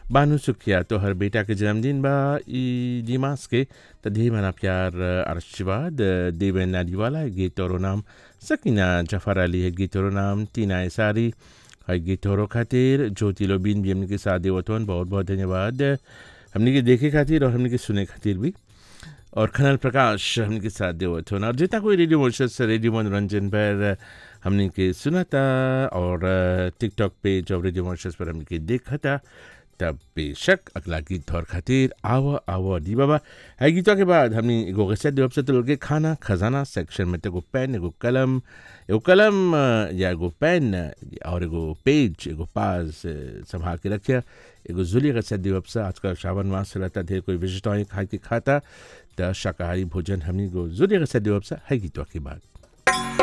बानू सुखिया तो हर बेटा के जन्मदिन बा ई दिमास के त ढेर मना प्यार आशीर्वाद देवेन नारीवाला है गीत और नाम सकीना जफर अली है गीत और नाम टीना एसारी है गीत और खातिर ज्योति लोबीन भी हमने के साथ देवतवन बहुत बहुत धन्यवाद हमने के देखे खातिर और हमने के सुने खातिर भी और खनल प्रकाश हमने के साथ देवत होना और जितना कोई रेडियो मोशस रेडियो मनोरंजन पर हमने के सुना था और टिकटॉक पेज और रेडियो मोशस पर हमने के देखा था तब बेशक अगला गीत और खातिर आवा आवा दी बाबा है गीतों के बाद हमने एगो गसत देव से तो के खाना खजाना सेक्शन में एगो पेन एगो कलम एगो कलम या एगो पेन और एगो पेज एगो पास संभाल के रखिया एगो जुली गसत देव से आजकल श्रावण मास से रहता ढेर कोई विशिष्ट खा के खाता त शाकाहारी भोजन हमनी को जुली गसत देव से है गीतों के बाद